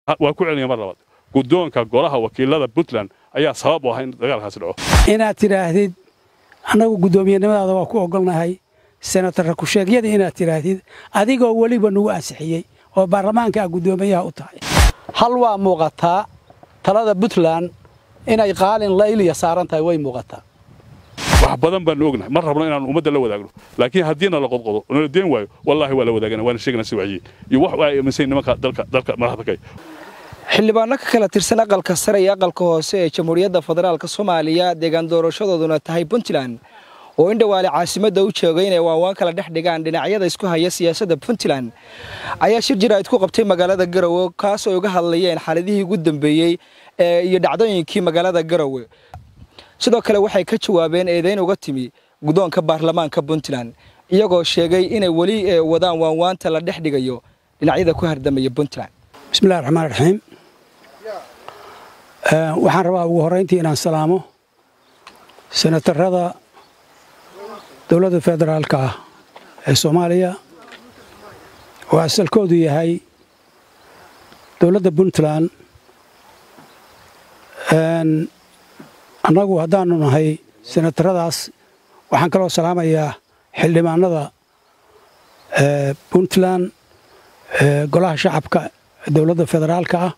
waa ku celinaya mar labaad guddoonka golaha wakiilada puntland ayaa sabab u ah in dagaalkaasi dhaco inaad tidhaahdid annagu guddoomiyenimadaada waa ku ogolnahay senatarra ku-sheegyada inaad tidhaahdid adigoo weliba nagu ansixiyey oo baarlamaanka a guddoomiyaha u tahay hal waa muuqataa talada puntland inay qaalin layliya saaran tahay way muuqataa wax badan baanu ognahay mar rabno inaanu ummadda la wadaagno laakiin haddiina la qodqodo oo nala deen waayo wallaahi waa la wadaagana waana sheegana si wacyiye iyo wax ay aaminsan nimanka dalka dalka madaxda kay xildhibaano ka kala tirsan aqalka sare iyo aqalka hoose ee jamhuuriyadda federaalk soomaaliya deegaan doorashadooduna tahay puntland oo in dhowaale caasimadda u joogay inay waanwaan kala dhex dhigaan dhinacyada isku haya siyaasadda puntland ayaa shir jiraa'id ku qabtay magaalada garowe kaas oo uga hadlayeen xaaladihii ugu dambeeyey iyo dhacdooyinkii magaalada garowe sidoo kale waxay ka jawaabeen eedayn uga timi guddoonka baarlamaanka puntland iyagoo sheegay inay weli wadaan waanwaanta la dhex dhigayo dhinacyada ku hardamaya puntland bismillahi raxmaan raxiim waxaan rabaa ugu horrayntii inaan salaamo senatarrada dowladda federaalka ah ee soomaaliya oo asalkoodu yahay dowladda puntland annagu haddaannu nahay senatarradaas waxaan kaloo salaamayaa xildhibaanada puntland golaha shacabka dowladda federaalka ah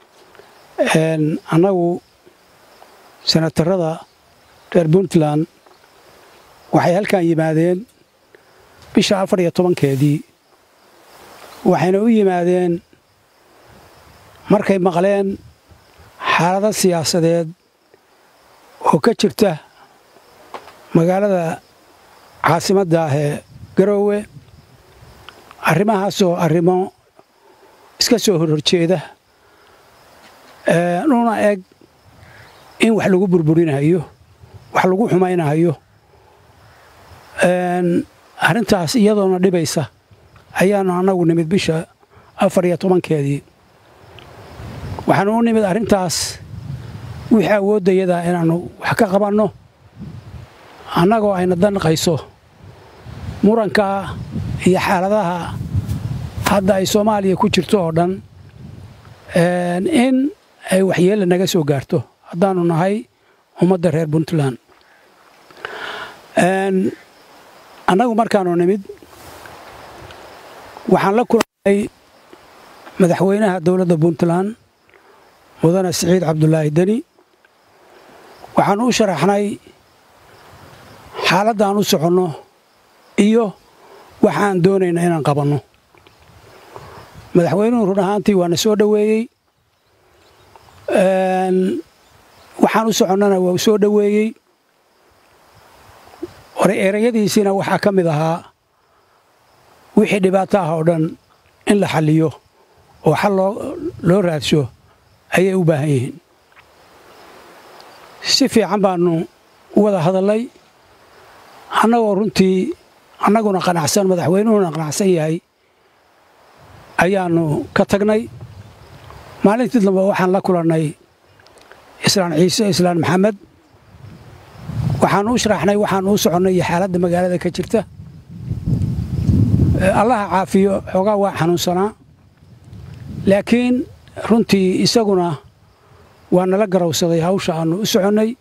annagu senatarrada reer puntland waxay halkan yimaadeen bisha afar iyo tobankeedii waxayna u yimaadeen markay maqleen xaalado siyaasadeed oo ka jirta magaalada caasimadda ah ee garoowe arrimahaasoo arrimo iska soo horhorjeeda una eg in wax lagu burburinayo wax lagu xumaynayo arrintaas iyadoona dhibaysa ayaannu annagu nimid bisha afar iyo tobankeedii waxaanu u nimid arrintaas wixii awooddayadaa inaannu wax ka qabanno annagoo ayna danqayso murankaa iyo xaaladaha hadda ay soomaaliya ku jirto oo dhan in ay waxyeella naga soo gaarto haddaannu nahay ummadda reer puntland annagu markaannu nimid waxaan la kulannay madaxweynaha dowladda puntland mudane siciid cabdulaahi deni waxaannu u sharaxnay xaaladdaan u soconno iyo waxaan doonayna inaan qabanno madaxweynuhu run ahaantii waana soo dhoweeyey waxaan u soconnana waa u soo dhoweeyey erayadiisiina waxaa ka mid ahaa wixii dhibaato ah oo dhan in la xalliyo oo xal loo raadsho ayay u baahan yihiin si fiican baannu u wada hadallay annagoo runtii annaguna qanacsan madaxweynuhuna qanacsan yahay ayaannu ka tagnay maalintii dambe waxaan la kulannay islaan ciise islaan maxamed waxaannu u sharaxnay waxaannu u soconnay iyo xaaladda magaalada ka jirta allaha caafiyo xoogaa waa xanuunsanaa laakiin runtii isaguna waa nala garowsaday hawsha aannu u soconnay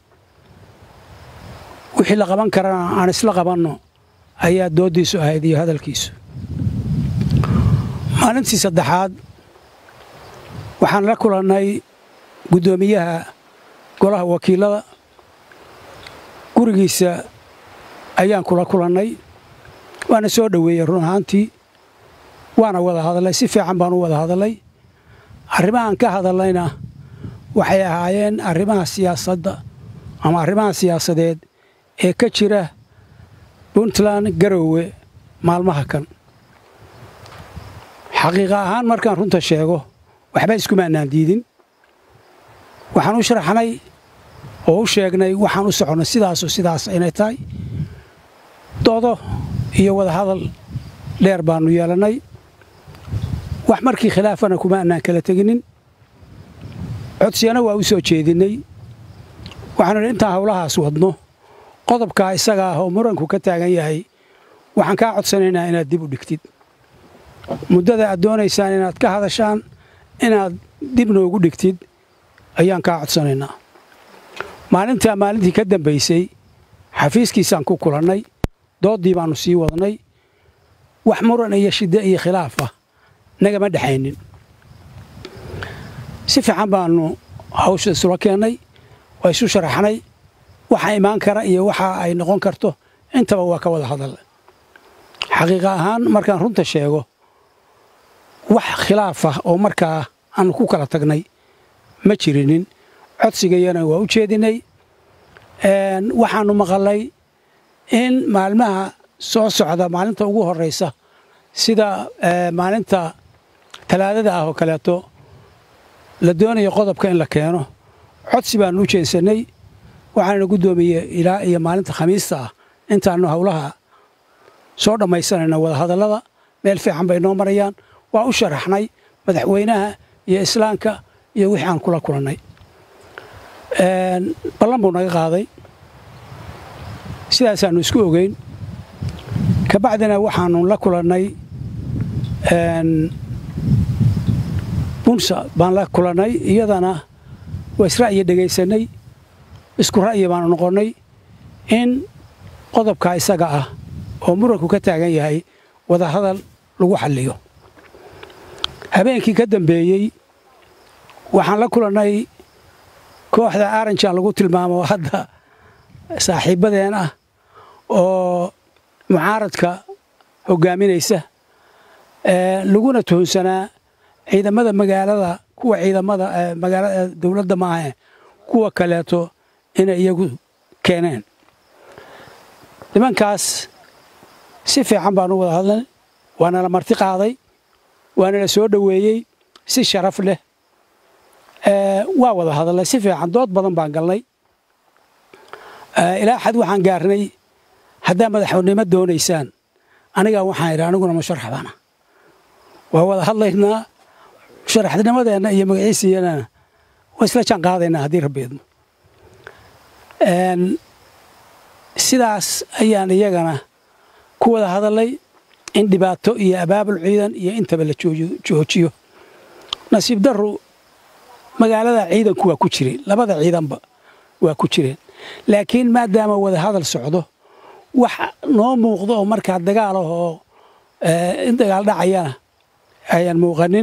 wixii la qaban karana aan isla qabanno ayaa dooddiisu ahayd iyo hadalkiisu maalintii saddexaad waxaan la kulannay guddoomiyaha golaha wakiilada gurigiisa ayaan kula kulannay waana soo dhoweeyey run ahaantii waana wada hadallay si fiican baan u wada hadallay arrimahaan ka hadallayna waxay ahaayeen arrimaha siyaasadda ama arrimaha siyaasadeed ee ka jira puntland garoowe maalmaha kan xaqiiqa ahaan markaan runta sheego waxba iskumaanaan diidin waxaan u sharaxnay oo u sheegnay waxaan u soconnay sidaasoo sidaas inay tahay doodo iyo wada hadal dheer baannu yeelannay wax markii khilaafana kuma annaan kala teginin codsiyana waa u soo jeedinnay waxaanu idhi intaan howlahaas wadno qodobkaa isaga ah oo muranku ka taagan yahay waxaan kaa codsanaynaa inaad dib u dhigtid muddada aad doonaysaan inaad ka hadashaan inaad dib noogu dhigtid ayaan kaa codsanaynaa maalintaa maalintii ka dambaysay xafiiskiisaan ku kulannay dooddii baannu sii wadnay wax muran iyo shiddo iyo khilaaf ah nagama dhexaynin si fiican baannu hawsha isula keennay waa isu sharaxnay waxa imaan kara iyo waxa ay noqon karto intaba waa ka wada hadal xaqiiqa ahaan markaan runta sheego wax khilaaf ah oo markaa aanu ku kala tagnay ma jirinin codsigayana waa u jeedinay waxaannu maqalay in maalmaha soo socda maalinta ugu horraysa sida maalinta talaadada ah oo kaleeto la doonayo qodobka in la keeno codsi baannu u jeensannay waxaana guddoomiye ilaa iyo maalinta khamiista ah intaannu howlaha soo dhammaysanayna wadahadallada meel fiican bay noo marayaan waa u sharaxnay madaxweynaha iyo islaamka iyo wixii aan kula kulannay ballan buu naga qaaday sidaasaannu isku ogeyn kabacdina waxaannu la kulannay bunsa baan la kulannay iyadana waa isra'yi dhegaysannay isku ra'yi baanu noqonnay in qodobkaa isaga ah oo muranku ka taagan yahay wadahadal lagu xalliyo habeenkii ka dambeeyey waxaan la kulannay kooxda aranjan lagu tilmaamo hadda saaxiibbadeen ah oo mucaaradka hoggaaminaysa laguna tuhunsanaa ciidamada magaalada kuwa ciidamada magaalada dowladda maahe kuwa kaleeto inay iyagu keeneen nimankaas si fiican baanu wada hadlay waana la marti qaaday waana la soo dhoweeyey si sharaf leh waa wada hadalnay si fiican dood badan baan galnay ilaa xad waxaan gaarnay haddaa madaxnimo doonaysaan anigaa waxaan idhi aniguna musharax baana waa wada hadlaynaa musharaxnimadeenna iyo magaciisiyana waa isla jaan qaadaynaa haddii rabbeedmo sidaas ayaan iyagana ku wada hadalnay in dhibaato iyo abaabul ciidan iyo intaba la joojiyo nasiib daru magaalada ciidanku waa ku jireen labada ciidanba waa ku jireen laakiin maadaama wada hadal socdo wax noo muuqdo oo markaa dagaal ah oo in dagaal dhacayana ayaan muuqanin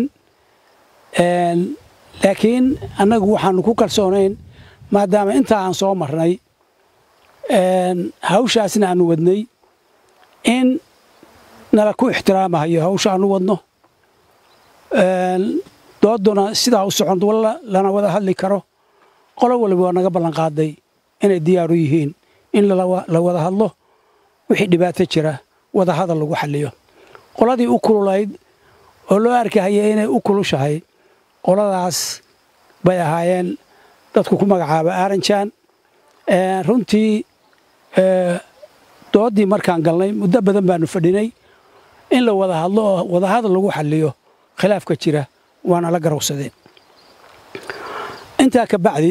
laakiin annagu waxaanu ku kalsoonayn maadaama intaa aan soo marnay hawshaasna aanu wadnay in nala ku ixtiraamahayo hawsha aanu wadno dooduna sidaa u socon walla lana wada hadli karo qolo waliba waa naga ballanqaaday inay diyaaru yihiin in la wada hadlo wixii dhibaato jira wada hadal lagu xalliyo qoladii u kululayd oo loo arkahaya inay u kulushahay qoladaas bay ahaayeen dadku ku magacaaba aaranjaan runtii dooddii markaan galnay muddo badan baanu fadhinay in la wada hadlo oo wada hadal lagu xalliyo khilaafka jira waana la garowsadeen intaa ka bacdi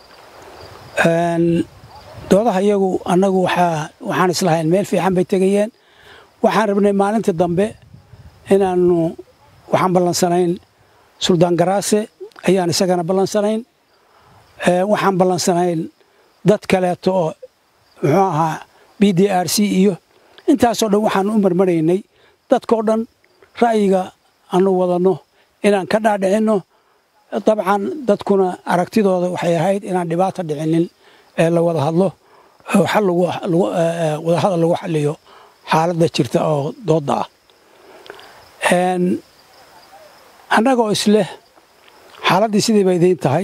doodaha iyagu annagu waxaan islahayn meel fiican bay tegayeen waxaan rabnay maalinta dambe inaannu waxaan ballansanayn suldaan garaase ayaan isagana ballansanayn waxaan ballansanayn dad kaleeto oo muxuu ahaa b d r c iyo intaasoo dhan waxaannu u marmaraynay dadkao dhan ra'yiga aanu wadanno inaan ka dhaadhicinno dabcan dadkuna aragtidooda waxay ahayd inaan dhibaata dhicinin ee la wada hadlo wada hadal lagu xaliyo xaaladda jirta oo doodda ah annagoo isleh xaaladdii sidii ba idiin tahay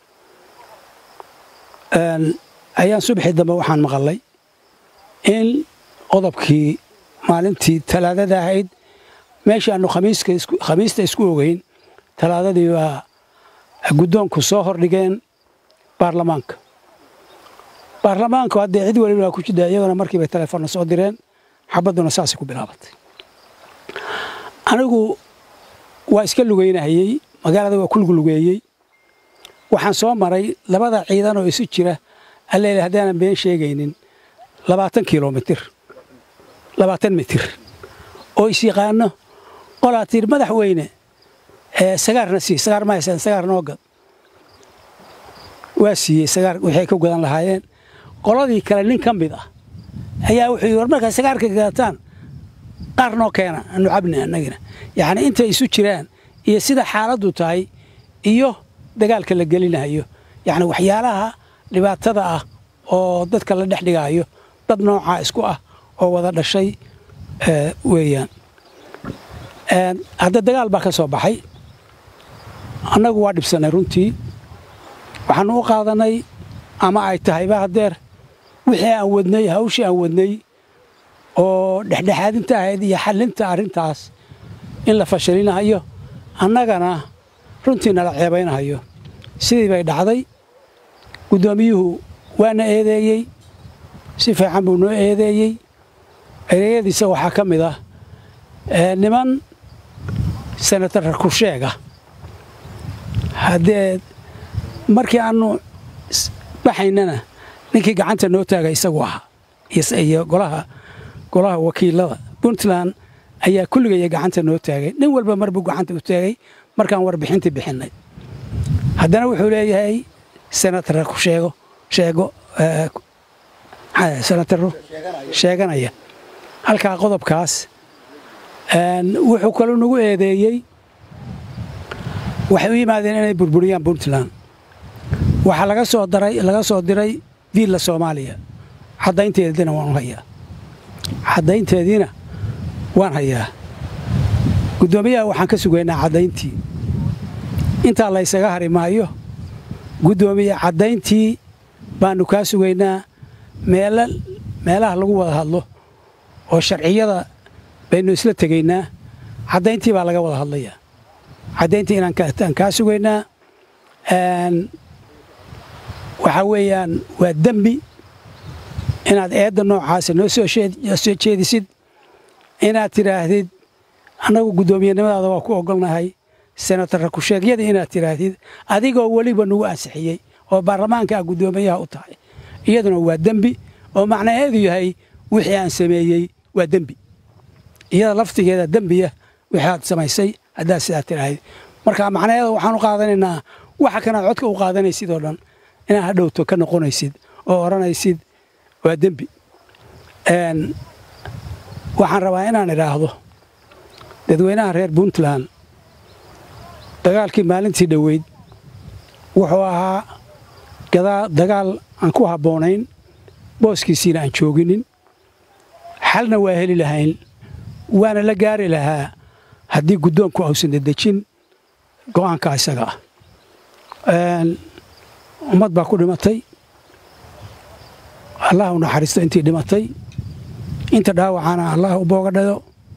ayaan subaxii dambe waxaan maqalay in qodobkii maalintii talaadada ahayd meeshii aanu khamiista isku ogeyn talaadadii baa guddoonku soo hordhigeen baarlamaanka baarlamaanku haddee cid waliba waa ku jidda iyagona markiibay telefoonna soo direen xabadduna saasay ku bilaabatay anigu waa iska lugeynahayey magaalada waa ku luglugeeyey waxaan soo maray labada ciidan oo isu jira alleele haddaanan been sheegaynin labaatan kilomitir labaatan mitir oo is yaqaano qolaa tiir madaxweyne sagaarna sii sagaar ma haysaan sagaar noo gad waa siiyey sagaar waxay ka gadan lahaayeen qoladii kale nin ka mid ah ayaa wuxuu yidhi war markaa sagaarka gadataan qaar noo keena anu cabni annagina yacni intay isu jiraan iyo sida xaaladdu tahay iyo dagaalka la gelinayo yacni waxyaalaha dhibaatada ah oo dadka la dhex dhigaayo dad noocaa isku ah oo wada dhashay weeyaan hadda dagaal baa ka soo baxay annagu waa dhibsannay runtii waxaanu u qaadanay ama ay tahayba haddeer wixii aan wadnay hawshii aan wadnay oo dhexdhexaadinta ahayd iyo xallinta arrintaas in la fashilinahayo annagana runtii nala ceebaynahayo sidii bay dhacday guddoomiyuhu waana eedeeyey si fiican buu noo eedeeyey ereyadiisa waxaa ka mid ah niman senatar kusheega haddee markii aannu baxaynana ninkii gacanta noo taagay isagu ahaa iyo golaha golaha wakiilada puntland ayaa kulligaya gacanta noo taagay nin walba marbuu gacanta u taagay markaan warbixintii bixinnay haddana wuxuu leeyahay senatara ku sheego sheego senataro sheeganaya halkaa qodobkaas wuxuu kaloo nagu eedeeyey waxay u yimaadeen inay burburiyaan puntland waxaa laga soo daray laga soo diray viilla soomaaliya caddaynteediina waan hayaa caddaynteediina waan hayaa guddoomiyaha waxaan ka sugaynaa caddayntii intaa laysaga hari maayo guddoomiye caddayntii baannu kaa sugaynaa meela meelaha lagu wada hadlo oo sharciyada baynu isla tegaynaa caddayntii baa laga wada hadlayaa caddayntii inaan kaa sugaynaa waxaa weeyaan waa dembi inaad eedda noocaasa noo soo jeedisid inaad tidhaahdid annagu guddoomiyenimadaada waa ku ogolnahay senatarra kusheegyada inaad tidhaahdid adigoo weliba nagu ansixiyey oo baarlamaanka a guddoomiyaha u tahay iyaduna waa dembi oo macnaheedu yahay wixii aan sameeyey waa dembi iyada laftigeeda dembiya wixii aad samaysay haddaad sidaa tidhaahid marka macnaheeda waxaan u qaadanaynaa waxa kanaad codka u qaadanaysid oo dhan inaad hadhowto ka noqonaysid oo odhanaysid waa dembi waxaan rabaa inaan idhaahdo dadweynaha reer puntland dagaalkii maalintii dhoweyd wuxuu ahaa dagaal aan ku habboonayn booskiisiina aan jooginin xalna waa heli lahayn waana la gaari lahaa haddii guddoonku ausan dedejin go'aanka isaga ah ummad baa ku dhimatay allah u naxariisto intii dhimatay inta dhaawacana allah u booga dhayo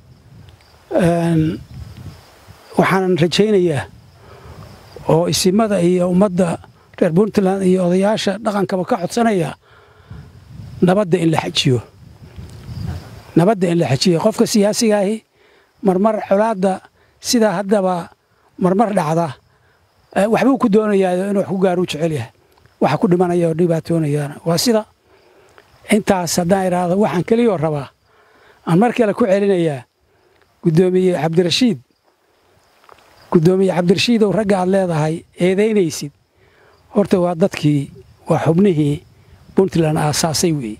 waxaanan rajaynayaa oo isimada iyo ummadda reer puntland iyo odayaasha dhaqankaba ka codsanaya nabadda in la xajiyo nabadda in la xajiyo qofka siyaasigaahi marmar colaadda sidaa haddaba marmar dhacda waxbuu ku doonayaa inuu wax ku gaaruu jecel yahay waxa ku dhimanaya oo dhibaatoonayaana waa sida intaas haddaan idhaahdo waxaan keliyoo rabaa aan mar kale ku celinayaa guddoomiye cabdirashiid guddoomiye cabdirashiidow ragga aad leedahay eedaynaysid horta waa dadkii waa xubnihii puntland aasaasay weeye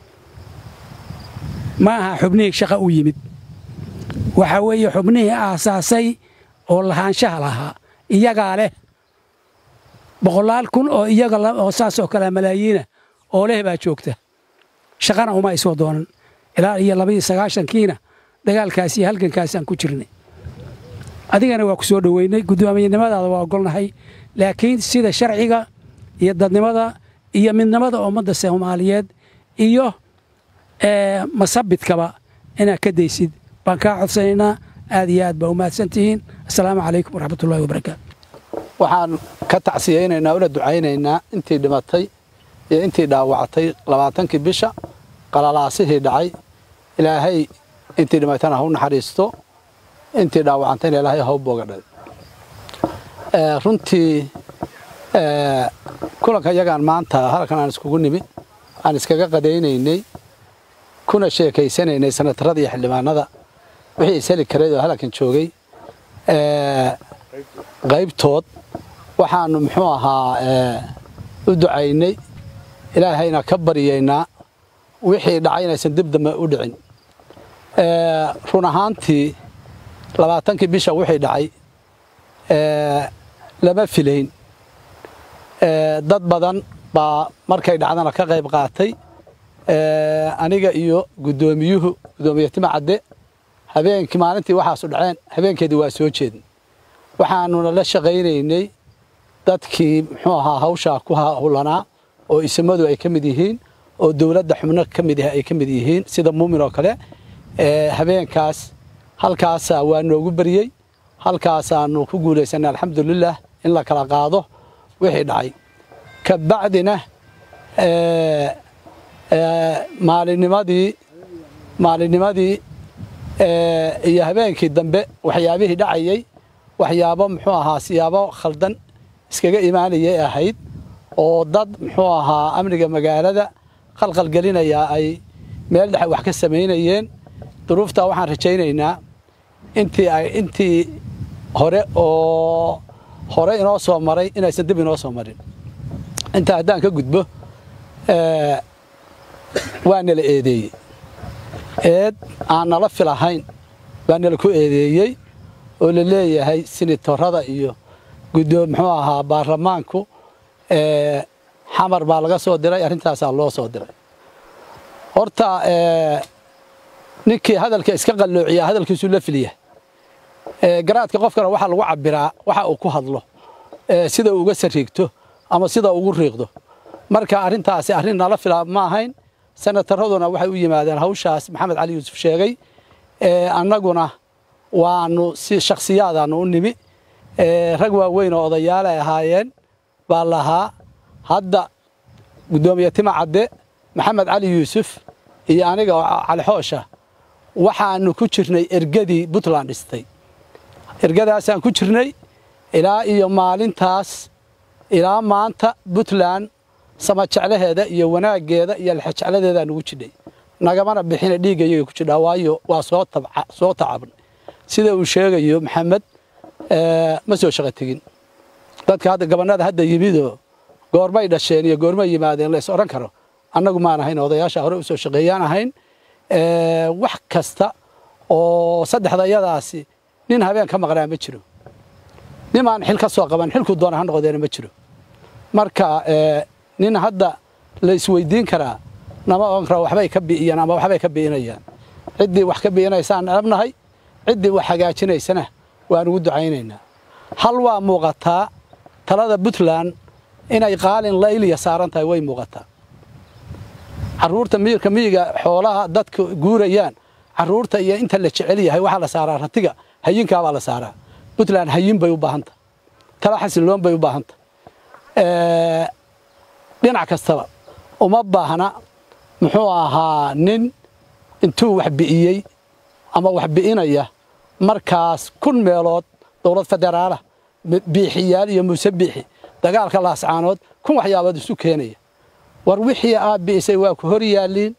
ma aha xubnihii shaqa u yimid waxaa weeye xubnihii aasaasay oo lahaanshaha lahaa iyagaa leh boqolaal kun oo iyaga oo saasoo kalea malaayiina oo leh baa joogta shaqana uma isoo doonan ilaa iyo labaiyo sagaashankiina dagaalkaas iyo halgankaasaan ku jirnay adigana waa ku soo dhoweynay guddoomiyenimadaada waa ogolnahay laakiin sida sharciga iyo dadnimada iyo midnimada ummadda soomaaliyeed iyo masabidkaba inaad ka daysid baan kaa codsanaynaa aad iyo aad baa u mahadsantihiin assalaamu calaykum waraxmatullahi wabarakaatu waxaan ka tacsiyaynaynaa una ducaynaynaa intii dhimatay iyo intii dhaawactay labaatankii bisha qalalaasihii dhacay ilaahay intii dhimatana ha u naxariisto intii dhaawacantayna ilaahay ha u boogadhay runtii kulanka yagaan maanta halkan aan iskugu nimi aan iskaga qadaynaynay kuna sheekaysanaynay sanatarada iyo xildhibaanada wixii isheli karay oo halkan joogay qaybtood waxaannu muxuu ahaa u ducaynay ilaahayna ka baryaynaa wixii dhacay inaysan dib dambe u dhicin run ahaantii labaatankii bisha wixii dhacay lama filayn dad badan baa markay dhacdana ka qayb qaatay aniga iyo guddoomiyuhu guddoomiye tima cadde habeenkii maalintii waxaasu dhaceen habeenkeedii waa soo jeedin waxaanuna la shaqaynaynay dadkii muxuu ahaa hawshaa ku hawlanaa oo isimadu ay ka mid yihiin oo dowladda xubno ka mid ay ka mid yihiin sida muumin oo kale habeenkaas halkaasaa waa noogu baryey halkaasaanu ku guulaysanay alxamdulilah in la kala qaado wixii dhacay ka bacdina maalinnimadii maalinnimadii iyo habeenkii dambe waxyaabihii dhacayey waxyaabo muxuu ahaa siyaabo khaldan iskaga imaanayay ahayd oo dad muxuu ahaa amniga magaalada qalqalgelinaya ay meel dhexe wax ka samaynayeen duruuftaa waxaan rajaynaynaa intii ay intii hore oo hore inoo soo maray inaysan dib inoo soo marin intaa haddaan ka gudbo waa nala eedeeyey eed aan nala filahayn baa nala ku eedeeyey oo la leeyahay sinitorada iyo guddoom muxuu ahaa baarlamaanku xamar baa laga soo diray arrintaasaa loo soo diray horta ninkii hadalka iska qalloociyaa hadalkiisuu la filiya garaadka qofkana waxaa lagu cabbiraa waxa uu ku hadlo sida uu uga sariigto ama sida ugu riiqdo marka arrintaasi arrin nala fila ma ahayn senataraduna waxay u yimaadeen hawshaas maxamed cali yuusuf sheegay annaguna waanu si shakhsiyaadaanu u nimi rag waaweyn oo odayaal ay ahaayeen baa lahaa hadda guddoomiye tima cadde maxamed cali yuusuf iyo aniga oo cali xoosha waxaanu ku jirnay ergadii puntland dhistay ergadaasaan ku jirnay ilaa iyo maalintaas ilaa maanta puntland samajeclaheeda iyo wanaaggeeda iyo lexejecladeedaa nugu jidhay nagamana bixina dhiigga iyaga ku jidhaa waayo waa soo soo tacabnay sida uu sheegayo maxamed ma soo shaqo tegin dadka hadda gabannada hadda yimidoo goormay dhasheen iyo goormay yimaadeen la is odhan karo annagu maan ahayn odayaasha hore u soo shaqeeyaan ahayn wax kasta oo saddexda iyadaasi nin habeen ka maqnaa ma jiro nimaan xil ka soo qaban xilkuu doona ha noqdeena ma jiro marka nin hadda la isweydiin karaa nama ogan kara waxbay ka bi'iyaan ama waxbay ka bi'inayaan ciddii wax ka bi'inaysaan dhabnahay ciddii wax hagaajinaysana waan ugu ducaynaynaa hal waa muuqataa talada puntland inay qaalin layliya saaran tahay way muuqataa carruurta miyirka miyiga xoolaha dadka guurayaan carruurta iyo inta la jecel yahay waxaa la saaraa ratiga hayinkaabaa la saaraa puntland hayin bay u baahanta tala xasiloon bay u baahanta dhinac kastaba uma baahna muxuu ahaa nin intuu wax bi'iyey ama wax bi'inaya markaas kun meelood dowlad federaala biixiyaal iyo muuse biixi dagaalka laascaanood kun waxyaabood isu keenaya war wixii aad bi'isay waa ku hor yaalliin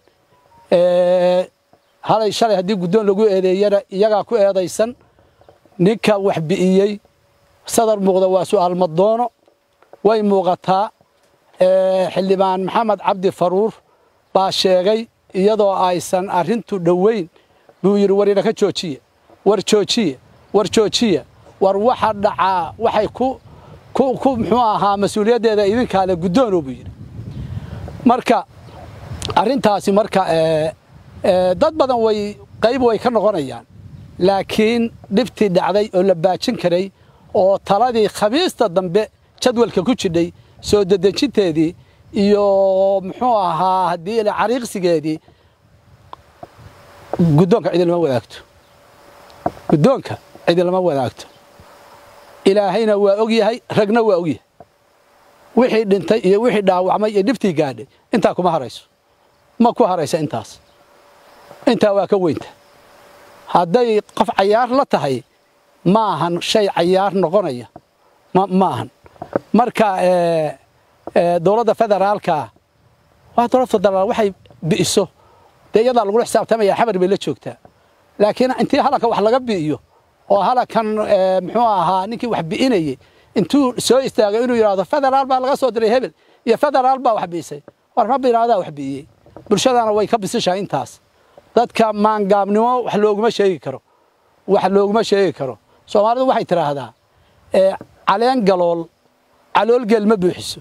halay shalay haddii guddoon lagu eedeeyana iyagaa ku eedaysan ninka wax bi'iyey sadar muuqda waa su'aal madoono way muuqataa xildhibaan maxamed cabdi faruur baa sheegay iyadoo aysan arrintu dhoweyn buu yidhi war inaka joojiya war joojiya war joojiya war waxa dhacaa waxay ku ku muxuu ahaa mas-uuliyaddeeda idinkaale guddoono buu yidhi marka arrintaasi marka dad badan way qayb way ka noqonayaan laakiin dhibtii dhacday oo la baajin karay oo taladii khamiista dambe jadwalka ku jidhay soo dedejinteedii iyo muxuu ahaa haddii ila cariiqsigeedii guddoonka cidi lama wadaagto guddoonka cidi lama wadaagto ilaahayna waa og yahay ragna waa og yahay wixii dhintay iyo wixii dhaawacmay iyo dhibtii gaadhay intaa kuma harayso ma ku haraysa intaas intaa waa ka weynta hadday qof cayaar la tahay ma ahan shay cayaar noqonaya ma ahan marka dowladda federaalka waa dowladda federaal waxay bi'iso dee iyadaa lagula xisaabtamaya xamar bay la joogtaa laakiin intii halanka wax laga bi'iyo oo halakan muxuu ahaa ninkii wax bi'inayey intuu soo istaagay inuu yidhaahdo federaal baa laga soo diray hebel iyo federaal baa wax bi'isay war ma biraadaa wax bi'iyey bulshadana way ka bisishahay intaas dadka maangaabnimo wax looguma sheegi karo wax looguma sheegi karo soomaalidu waxay tidhaahdaa caleen galool caloolgeel ma buuxiso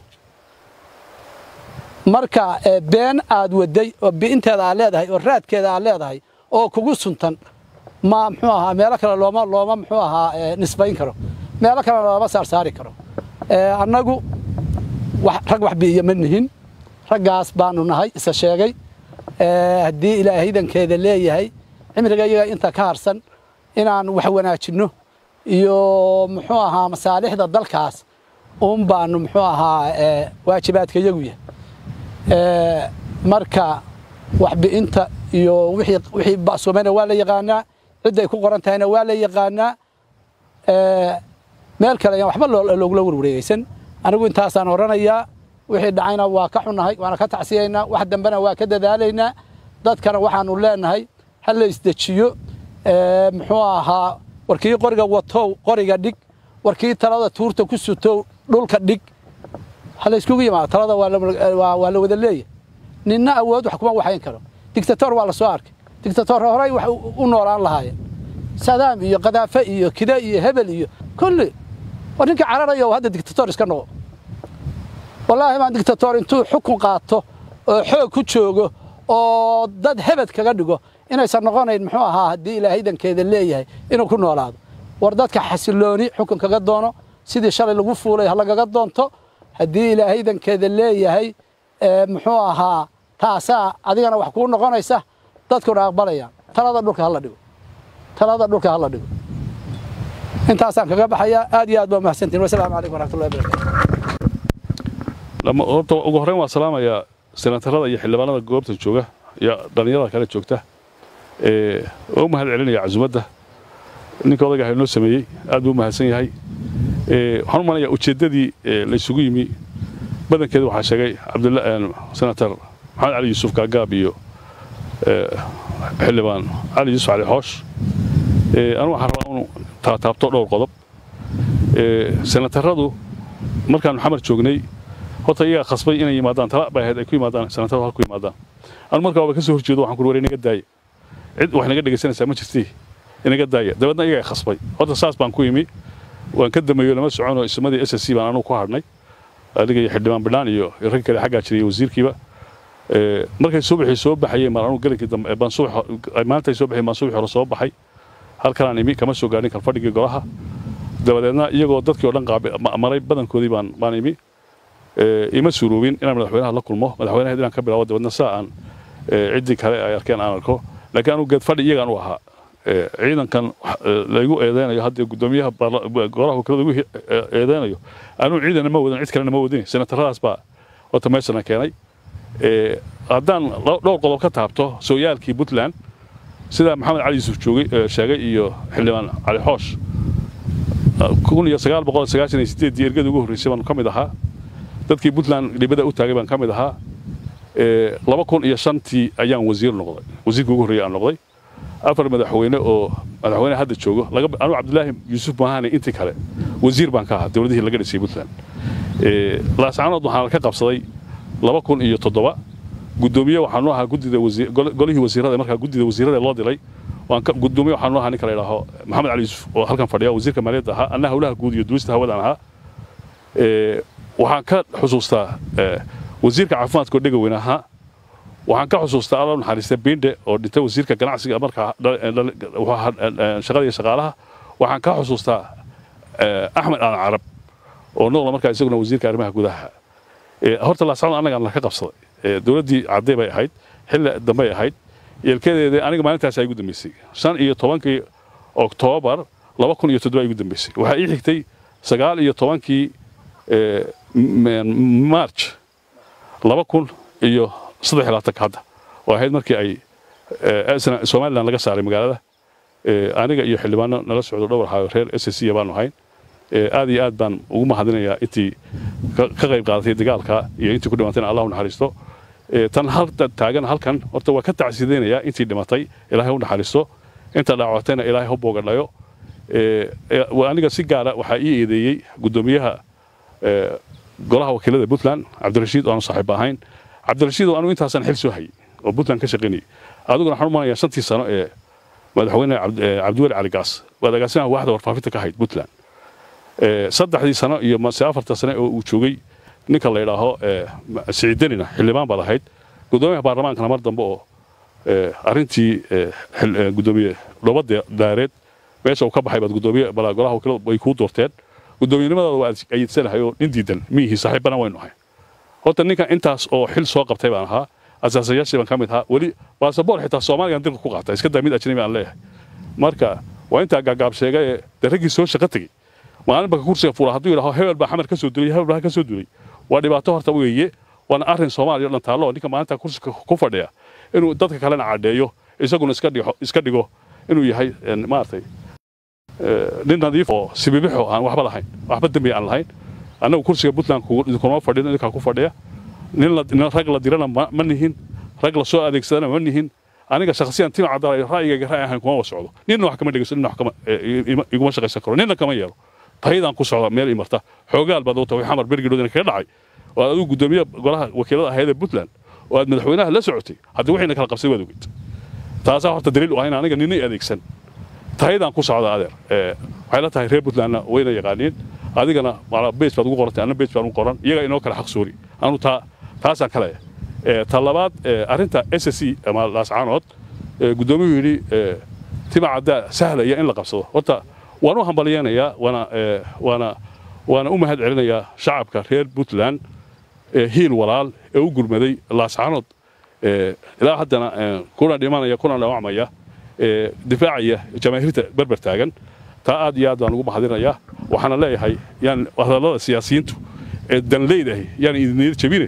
marka been aad waday oo bi'inteeda aad leedahay oo raadkeeda aad leedahay oo kugu suntan ma muxuu ahaa meelo kale looma looma muxuu ahaa nisbayn karo meelo kalena looma saarsaari karo annagu rag wax bi'iyo ma nihin raggaas baanu nahay isa sheegay haddii ilaahay idankeeda leeyahay cimriga iyaga inta ka harsan inaan wax wanaajinno iyo muxuu ahaa masaalixda dalkaas uun baanu muxuu ahaa waajibaadka iyagu yahay marka waxbi'inta iyo wixii ba'sumayna waa la yaqaanaa cidday ku qoran tahayna waa la yaqaanaa meel kale ayaan waxba loogula warwareegaysan anigu intaasaan odhanayaa wixii dhacayna waa ka xunnahay waana ka tacsiyaynaa wax dambena waa ka dadaalaynaa dadkana waxaanu leenahay ha la isdejiyo muxuu ahaa warkii qoriga watow qoriga dhig warkii talada tuurta ku sutow dhulka dhig ha la iskugu yimaado talada waa la wada leeyahay ninna awood wax kuma waxayn karo dictator waa la soo arkay dictator horey wax u noolaan lahaayeen sadaam iyo kadaafe iyo kida iyo hebel iyo kulli war ninka cararaya oo hadda dictator iska noqo wallaahi baan dictator intuu xukun qaato oo xoog ku joogo oo dad hebed kaga dhigo inaysan noqonayn muxuu ahaa haddii ilaahay idankeeda leeyahay inuu ku noolaado war dadka xasilooni xukun kaga doono sidii shalay lagu fuulay ha lagaga doonto haddii ilaahay idankeeda leeyahay muxuu ahaa taasaa adigana wax kuu noqonaysa dadkuna aqbalayaan talada dhulka hala dhigo talada dhulka hala dhigo intaasaan kaga baxayaa aad iyo aad baa mahadsantiin wasalaamu calaykum waraxmatullahi wabarakatu horta ugu horreyn waa salaamayaa senatarada iyo xildhibaanada goobta jooga iyo dhallinyarada kale joogta oo u mahad celinaya casumadda ninka odayga ah inoo sameeyey aad buu u mahadsan yahay waxaan u malaya ujeeddadii laysugu yimi badankeeda waxaa sheegay senator maxamed cali yuusuf gaagaab iyo xildhibaan cali yuusuf cali xoosh anigu waxaan rabaa inu taataabto dhowr qodob senataradu markaanu xamar joognay horta iyagaa khasbay inay yimaadaan tala bay ahayd ay ku yimaadaan senataradu halku yimaadaan anu markaa waaba ka soo horjeedo waxaan ku war inaga daaya cid wax naga dhegaysanaysaa ma jirtii inaga daaya dabeedna iyagaa khasbay horta saas baan ku yimi waan ka dameeyo lama soconoo ismadii s s c baan anugu ku hadhnay adiga iyo xildhibaan bidhaan iyo rag kale xaggaa jiray wasiirkiiba markay subaxii soo baxayeen baan anugu gelinkii dambe baan subax maantay soo baxeen baan subaxii hore soo baxay halkanaan imi kama soo gaadhin kalfadhigii golaha dabadeedna iyagoo dadkii oo dhan maray badankoodii baan baan imi ima suuroobin inaan madaxweynaha la kulmo madaxweynaha inaan ka bilaabo dabeedna saa aan ciddii kale ay arkeen aan arko laakiin anugu geed fadhi iyagaan u ahaa ciidankan laygu eedeynayo hadda gudoomiyaha golaha wakiilada igu eedeynayo anuu ciidana ma wadan cid kalena ma wadin senataradaas baa horta meeshana keenay haddaan dhowr qodob ka taabto sooyaalkii puntland sida maxamed cali yuusuf joogay sheegay iyo xildhibaan cali xoosh kun iyo sagaal boqol sagaashan iyo sideeddii ergada ugu horreysay baan ka mid ahaa dadkii puntland dhibada u taagay baan ka mid ahaa laba kun iyo shantii ayaan wasiir noqday wasiirkii ugu horreeyay aan noqday afar madaxweyne oo madaxweyne hadda joogo anuu cabdilaahi yuusuf maahane intii kale wasiir baan ka ahaa dowladihii laga dhisay puntland laascanood waxaan ka qabsaday laba kun iyo toddoba gudoomiye waxaanu ahaa guddida golihii wasiirada markaa guddida wasiirada loo dilay gudoomiye waxaanu ahaa ninka la yidhaaho maxamed cali yuusuf oo halkan fadhiya wasiirka maaliyadda ahaa anna howlaha guud iyo duulista hawadaan ahaa waxaan ka xusuustaa wasiirka caafimaadka oo dhega weyn ahaa waxaan ka xusuustaa alla naxariista binde oo dhintay wasiirka ganacsiga markaa shaqada iyo shaqaalaha waxaan ka xusuustaa axmed aadan carab oo noqda markaa isaguna wasiirka arrimaha gudaha horta laascanood annagaan la ka qabsaday dowladdii caddee bay ahayd xilli dambey ahayd yeelkadeeda aniga maalintaas ay igu dambeysay shan iyo tobankii oktoobar laba kun iyo toddoba igu dambeysay waxaa ii xigtay sagaal iyo tobankii march laba kun iyo saddex iyo labaatanka hadda oo ahayd markii ay somalilan laga saaray magaalada aniga iyo xildhibaano nala socdo dhowr ahaa reer s c baanu ahayn aad iyo aad baan ugu mahadinayaa intii ka qayb qaadatay dagaalka iyo intii ku dhimatayna allah u naxariisto tan halta taagan halkan horta waa ka tacsidaynayaa intii dhimatay ilaahay u naxariisto inta dhaawatayna ilaahay ha boogadhayo aniga si gaara waxaa ii eedeeyey guddoomiyaha golaha wakiilada puntland cabdirashiid oo aanu saaxiib ahayn cabdirashiid oo anu intaasaan xil soo hayay oo puntland ka shaqaynayay adiguna waxaan u malaya shantii sano ee madaxweyne cabdiweli cali gaas waad agaasimaha waaxda warfaafinta ka ahayd puntland saddexdii sano iyo mase afarta sane oo uu joogay ninka la yidhaaho siciidanina xildhibaan baad ahayd guddoomiyaha baarlamaankana mar dambe oo arrintii guddoomiye dhobada daareed meesha uu ka baxay baad guddoomiye golaha wakiilada way kuu doorteen guddoomiyenimadaada waa ayidsanahay oo nin diidan miyihii saaxiibbana waynu ahay horta ninkan intaas oo xil soo qabtay baan ahaa asaasayaashii baan ka mid ahaa weli baasaboor xitaa soomaaligan dilka ku qaata iska daa mid ajnabi aan leeyahay marka waa intaa gaagaab sheegay ee de raggii soo shaqo tegey maalinba ka kursiga fuula hadduu yidhaho hebel baa xamar ka soo dulay hebel baa ka soo dulay waa dhibaato horta weeye waana arrin soomaaliya o dhan taallo ninka maalinta kursiga ku fadhiya inuu dadka kalena cadheeyo isaguna iska dhigo inuu yahay maaragtay nin nadiif oo sibibixo aan waxba lahayn waxba dembi aan lahayn annagu kursiga puntland kuma fadhin idinkaa ku fadhiya nin rag la dirana ma nihin rag la soo adeegsadana ma nihin aniga shakhsiyan tima cadaalay ra'yigayga ra'y ahayn kuma socdo ninna wax kama dhegeyso ninna wax kama iguma shaqaysan karo ninna kama yeelo taydaan ku socda meel imarta xoogaal baad wata way xamar bergidhoodina kaga dhacay oo aad adigu guddoomiye golaha wakiilada ahayd ee puntland oo aad madaxweynaha la socotay haddii wixiina kala qabsay waad ogeyd taasaa horta daliil u ah in aniga ninna adeegsan taydaan ku socda adeer waxay la tahay reer puntlandna wayna yaqaaniin adigana base baad ugu qorantay anna base baan ugu qoran iyaga inoo kale xaq soori anu taa taasaan kale ta labaad arrinta s c ama laascaanood guddoomiyuhu yidhi tima caddaa sahlaya in la qabsado horta waan u hambalyeynayaa waana waana waana u mahad celinayaa shacabka reer puntland hiil walaal ee u gurmaday laascaanood ilaa haddana kuna dhimanaya kuna dhaawacmaya difaacaya jamaahiirta berber taagan taa aad iyo aad baan ugu mahadinayaa waxaana leeyahay yaan hadallada siyaasiyiintu ee danleydahi yaan idiniyad jabine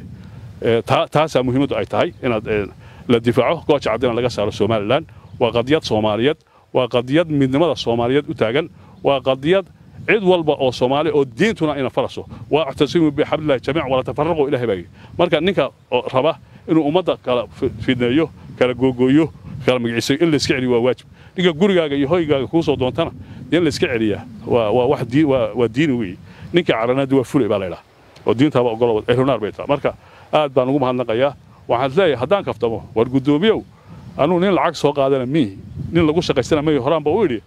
taasaa muhiimaddu ay tahay inaad la difaaco gooja caddina laga saaro somalilan waa qadiyad soomaaliyeed waa qadiyad midnimada soomaaliyeed u taagan waa qadiyad cid walba oo soomaali oo diintuna ina faraso waa ictasimu bixablillahi jamiic wala tafaraqu ilahay baa marka ninka raba inuu ummadda kala fidneeyo kala googooyo kala magiciisayo in layska celiyo waa waajib ninka gurigaaga iyo hoygaaga kuu soo doontana in layska celiyaa waa waa wax diin waa waa diini weeye ninka caranaadi waa fulay baa la yidhaha oo diintaaba ogolo ehlunaar bay tahay marka aad baan ugu mahadnaqayaa waxaan leeyahay haddaan kaftamo war guddoomiyow anuu nin lacag soo qaadana miihi nin lagu shaqaystana mayi horaanba u idhi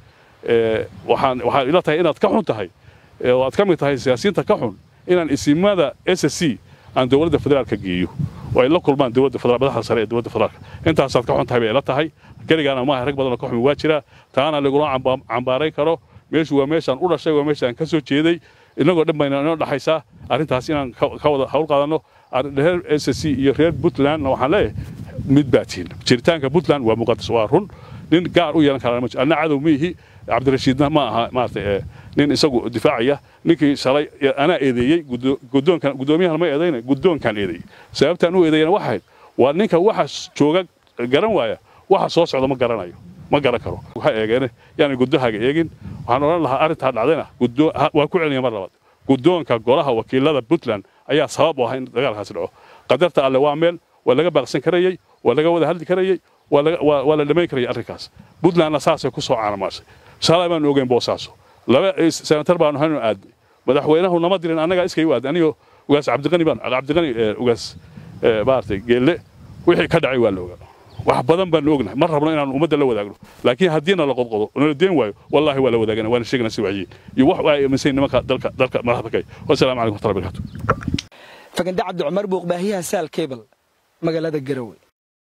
waxaan waxaan ila tahay inaad ka xun tahay oo aad ka mid tahay siyaasiyiinta ka xun inaan isimada s c aan dowladda federaalka geeyo oo ay la kulmaan dowladda federaal madaxda sare ee dowladda federaalka intaasaad ka xun tahay bay ila tahay keligaana maaha rag badanoo ka xumi waa jira taana lagula cambaarayn karo meeshu waa meeshaan u dhashay waa meeshaan ka soo jeeday innagoo dhan bayna inoo dhaxaysaa arrintaas inaan ka wada hawl qaadanno reer s c iyo reer puntlandna waxaan leeyahay mid baa tihin jiritaanka puntland waa muqadas waa run nin gaar u yeelan karaa ma jiro anna cadow miihi cabdirashiidna ma aha maaragtay nin isagu difaacaya ninkii shalay anaa eedeeyey guddoonkan guddoomiyahan ma eedayna guddoonkan eedeeyey sababtaan u eedeeyana waxa ahayd waa ninka waxa jooga garan waaya waxa soo socda ma garanayo ma garan karo ha eegeene yaanay guddahaaga eegin waxaan odhan lahaa arrintaa dhacdayna waa ku celinaya mar labaad guddoonka golaha wakiilada puntland ayaa sabab u ah in dagaalkaasi dhaco qadarta alle waa meel waa laga baaqsan karayey waa laga wada hadli karayey waa la dhammayn karayay arrinkaas puntlandna saasay ku soo caanamaashay shalay baanu ogeyn boosaaso laba senatar baanu haynu aadnay madaxweynahu nama dirin annagaa iskay u aadnay anigoo ugaas cabdiqani baan cabdiqani ugaas maaragtay geelle wixii ka dhacay waa la ogaa wax badan baanu ognahay ma rabno inaanu ummadda la wadaagno laakiin haddiina la qodqodo nala deen waayo wallaahi waa la wadaagana waana sheegana si wacyiin iyo wax ay aaminsan nimanka dalka dalka madaxda kay wasalaamu calaykum warahmatullahi wabarakatuh fagande cabdi cumar buuq baahiyaha saal cable magaalada garowe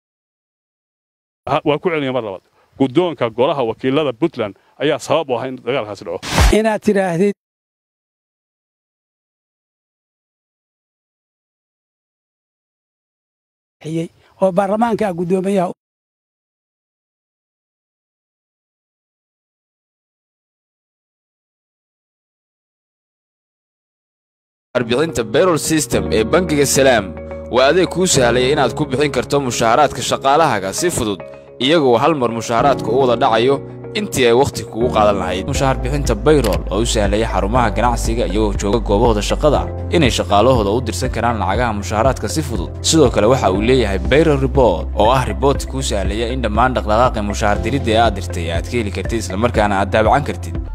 waa ku celinaya mar labaad guddoonka golaha wakiilada puntland ayaa sabab u ah in dagaalkaasi dhaco inaad tidhaahdid oo baarlamaanka guddoomiyaha warbixinta bayrol system ee bangiga salaam waa adeeg kuu sahlaya inaad ku bixin karto mushaaharaadka shaqaalahaaga si fudud iyagoo hal mar mushaaharaadka u wada dhacayo intii ay wakhti kugu qaadan lahayd mushaahar bixinta bayrol oo u sahlaya xarumaha ganacsiga iyagoo jooga goobahooda shaqada inay shaqaalahooda u dirsan karaan lacagaha mushaaharaadka si fudud sidoo kale waxa uu leeyahay bayrol rebort oo ah riboorti kuu sahlaya in dhammaan dhaqdhaqaaqi mushaahar diridda ee aad dirtay aad ka heli kartid islamarkaana aad daabacan kartid